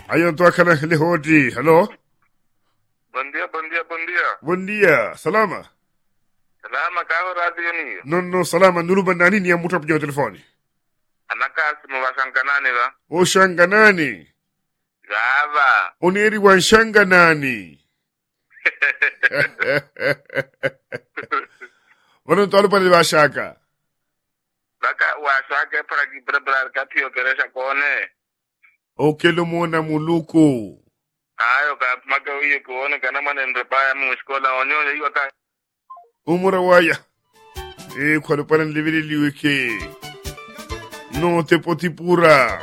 Ayon to akala lehoti. Hello? Buen día, buen día, buen día. Buen dia. Salama. Salama kaho radio ni. Non no salama nulu bandani ni amuta pnyo telefoni. Anaka simu washankanani ba? O shanganani. Gava. Oneri wan shanganani. Wanon to alupale ba shaka. Baka washake para ki preparar kapio keresha kone. O kelo mona muluku. Ayo ka maka uye kuone kana manendre paya mu skola onyo yiwa ka. Umura waya. E kwalo palan livili liweke. No te poti pura.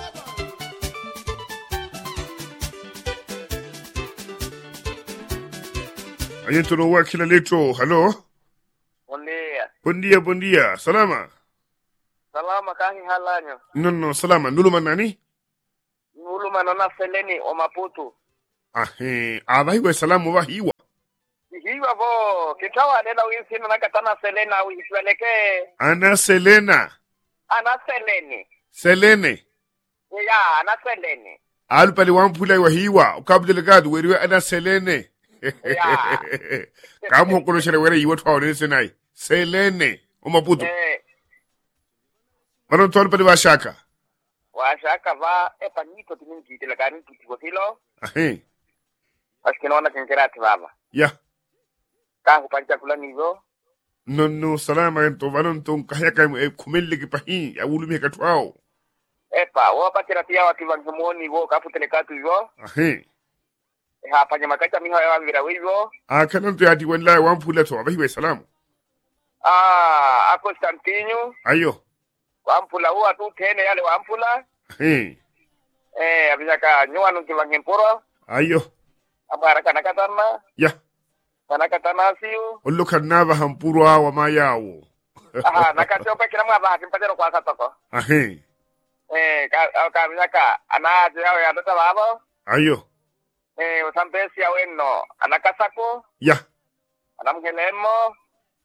Ayen to no wa kila leto. Hello? Buen día. Buen dia, buen dia. Salama. Salama kahi halanyo. No, no, salama. Nulu manani? Nulu manona seleni o maputu. Ahe. Aba hiwa salamu wa hiwa. Hiwa bo kitawa nena wisino nakatana selena wisweleke. Ana Selena. Ana seleni. Selene. Ya, ana seleni. Alupale wampula wa hiwa. Ukabdele gadu weriwe ana Selene. Ya. Kamu kono shere were yiwa twa wone senai. Selene. Umaputu. Eh, Manon to alupale wa shaka. washaka va epanito tininkitile kani tutikotilo Ahe. asikinaona kenkerati vava Ya. kahu panchakula nivo No, no, salama to vanon to kahaka e kumelle ki pahi. Ya ulumi katwao. epa wopatira tia wakivangemuo nivo kaputele katu ivo Ahe. hapanya makacha miho yawavira wivo Akanan to yati wallahi wampula to. Aba hiwa salamu. ah a Constantino Ayo. wampula huwa tu tene yale wampula Ahe. eh abisaka nyuanu kivangempuro Ayo. amara kanakatana Ya. kanakatana siu Ollo kanava hampuro awa mayawo. aha nakatiope kila mwa bahati mpatero kwa satoko Ahe. eh ka ka abisaka anaje yao ya data babo Ayo. eh usampesi aweno anakasako Ya. anamgelemo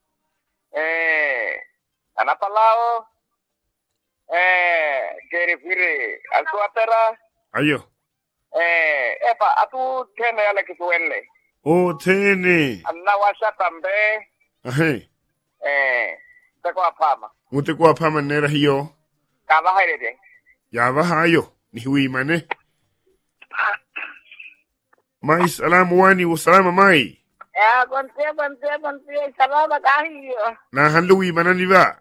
eh anapalao eh kerifiri asuatera Ayo. eh epa atu tene yale kisuwele O tene. anawasha tambe Ahe. eh teko apama Mute kwa pama nera hiyo. kaba hairede Yava hayo. Ni hui mane. Mai salamu wani wa salama mai. Ya, kontie, kontie, kontie, salama kahiyo. Na hanlu wi manani ba.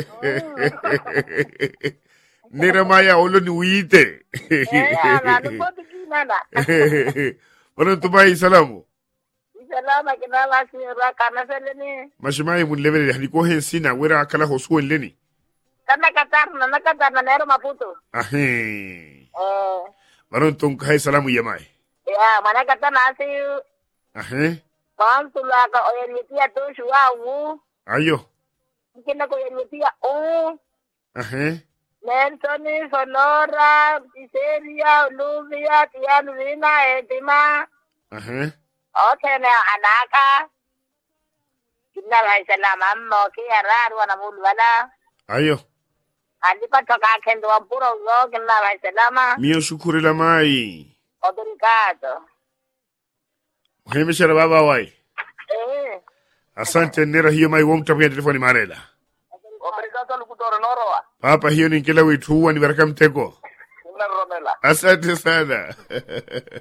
nera maya olo ni wite. Ya, na nupoti kinana. Wana tumai salamu. Salama kinala sira kana seleni. Mashimai mun level hani ko hen sina wera akala hosu leni. Kana katarna, na katarna nero maputo. Ahe. Eh, Wana tum kai salamu yamai. ya, mana katana asiu. Ahe. Pansula ka oyenitia toshu wa u. Ayo. Kina ko oyenitia u. Ahe. Nelson, Sonora, Piseria, Olivia, Tian Vina, Edima. Ahe. Otene anaka. Kinala salama ammo ki arar wana mulwala. Ayo. alipatoka kendo wa mpuro uzoke na waisalama Mio shukuri la mai. obrigado Hemeshara baba wai. eh Asante nera hiyo mai womta pia telefoni marela. obrigado lukutore norowa Papa hiyo ni kila witu huwa ni baraka mtego. ina romela Asante sana.